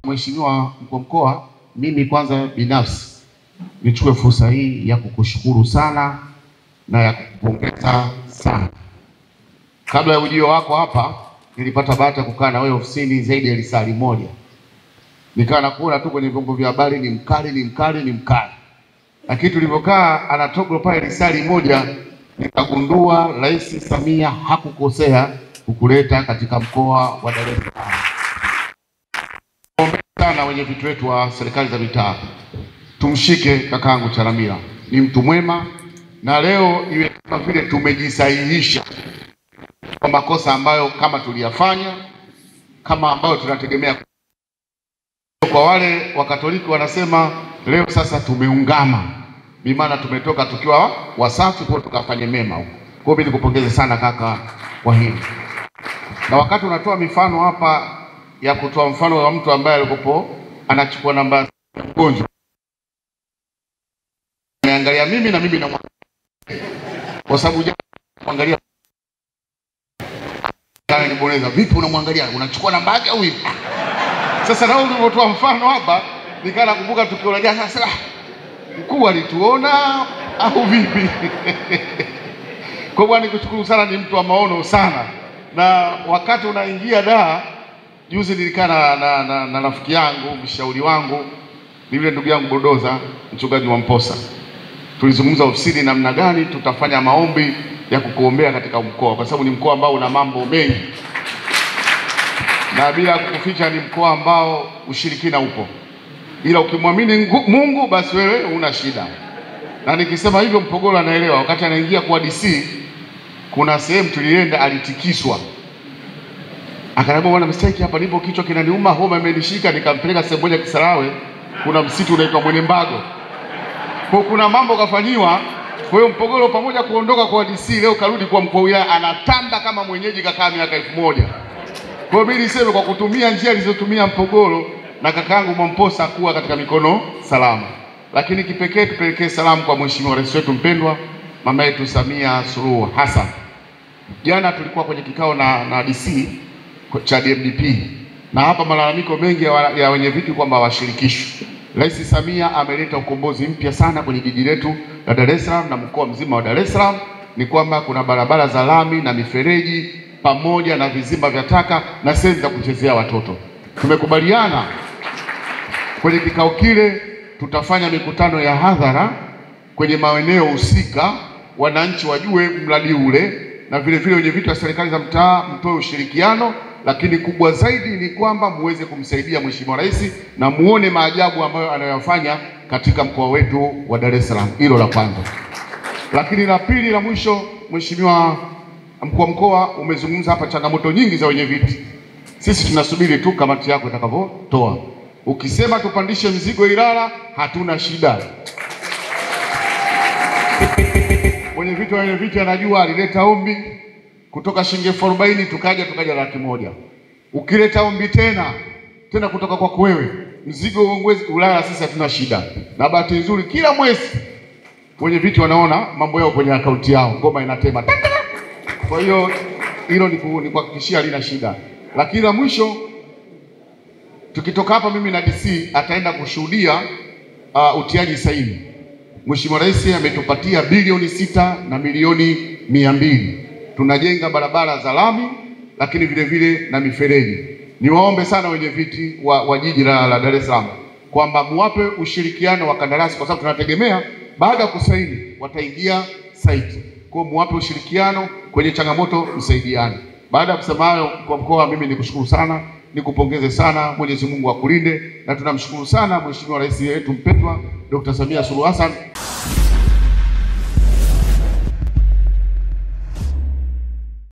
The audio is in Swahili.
Mheshimiwa mkuu wa mkoa, mimi kwanza binafsi nichukue fursa hii ya kukushukuru sana na ya kukupongeza sana. Kabla ya ujio wako hapa, nilipata bahati ya kukaa na wewe ofisini zaidi ya lisali moja, nikawa nakuona tu kwenye vyombo vya habari, ni mkali, ni mkali, ni mkali, lakini tulivyokaa Anatoglo pale lisali moja, nikagundua Rais Samia hakukosea kukuleta katika mkoa wa Dar es Salaam. Ombeni sana wenye vitu wetu wa serikali za mitaa, tumshike kakaangu Chalamila, ni mtu mwema, na leo iwe kama vile tumejisahihisha kwa makosa ambayo kama tuliyafanya, kama ambayo tunategemea. Kwa wale Wakatoliki wanasema leo sasa tumeungama, bi maana tumetoka tukiwa wasafi, kwa tukafanye mema huko. Kwa hiyo mimi nikupongeze sana kaka kwa hili, na wakati unatoa mifano hapa ya kutoa mfano wa mtu ambaye alikopo anachukua namba ya mgonjwa, niangalia mimi na mimi na kwa sababu jana kuangalia kana niboneza, vipi unamwangalia, unachukua namba yake au hivi? Sasa na wewe ulivyotoa mfano hapa, nikaa nakumbuka tukio la jana. Sasa mkuu alituona au vipi? Kwa bwana, nikushukuru sana, ni mtu wa maono sana, na wakati unaingia daa Juzi nilikaa na, na, na, na rafiki yangu mshauri wangu ni yule ndugu yangu Bodoza, mchungaji wa Mposa. Tulizungumza ofisini namna gani tutafanya maombi ya kukuombea katika mkoa, kwa sababu ni mkoa ambao una mambo mengi, na bila kukuficha, ni mkoa ambao ushirikina upo, ila ukimwamini Mungu basi wewe una shida. Na nikisema hivyo, Mpogolo anaelewa. Wakati anaingia kwa DC, kuna sehemu tulienda, alitikiswa Akaniambia bwana, mistake hapa, nipo kichwa kinaniuma, homa imenishika. Nikampeleka sehemu moja Kisarawe, kuna msitu unaitwa Mwenembago, kwa kuna mambo kafanyiwa. Kwa hiyo Mpogolo pamoja kuondoka kwa DC leo karudi kwa mkuu wa wilaya, anatamba kama mwenyeji, kakaa miaka elfu moja. Kwa hiyo mimi niseme kwa kutumia njia alizotumia Mpogolo na kakaangu Mwamposa kuwa katika mikono salama, lakini kipekee tupelekee salamu kwa mheshimiwa rais wetu mpendwa, mama yetu Samia Suluhu Hassan. Jana tulikuwa kwenye kikao na, na DC cha DMDP na hapa malalamiko mengi ya, ya wenye viti kwamba hawashirikishwi. Rais Samia ameleta ukombozi mpya sana kwenye jiji letu la Dar es Salaam na mkoa mzima wa Dar es Salaam, ni kwamba kuna barabara za lami na mifereji pamoja na vizimba vya taka na sehemu za kuchezea watoto. Tumekubaliana kwenye kikao kile tutafanya mikutano ya hadhara kwenye maeneo husika, wananchi wajue mradi ule, na vile vile wenye viti wa serikali za mtaa mtoe ushirikiano lakini kubwa zaidi ni kwamba muweze kumsaidia Mheshimiwa Rais na muone maajabu ambayo anayoyafanya katika mkoa wetu wa Dar es Salaam. Hilo la kwanza. Lakini la pili la mwisho, Mheshimiwa mkuu wa mkoa, umezungumza hapa changamoto nyingi za wenye viti. Sisi tunasubiri tu kamati yako itakavyotoa. Ukisema tupandishe mzigo Ilala, hatuna shida. Wenye viti wenye viti anajua alileta ombi kutoka shilingi elfu arobaini tukaja tukaja laki moja. Ukileta ombi tena tena kutoka kwako wewe, mzigo uongeze Ulaya, sisi hatuna shida. Na bahati nzuri kila mwezi wenye viti wanaona mambo yao kwenye akaunti yao, ngoma inatema. Kwa hiyo hilo ni kuhakikishia halina shida. Lakini la mwisho, tukitoka hapa, mimi na DC ataenda kushuhudia uh, utiaji saini. Mheshimiwa Rais ametupatia bilioni sita na milioni mia mbili tunajenga barabara za lami lakini vile vile na mifereji. Niwaombe sana wenye viti wa, wa jiji la, la Dar es Salaam kwamba muwape ushirikiano wa kandarasi, kwa sababu tunategemea baada ya kusaini wataingia site. Kwa muwape ushirikiano kwenye changamoto, msaidiane. Baada ya kusema hayo, kwa mkoa, mimi nikushukuru sana, nikupongeze sana, Mwenyezi Mungu akulinde, na tunamshukuru sana Mheshimiwa Rais wetu mpendwa Dr. Samia Suluhu Hassan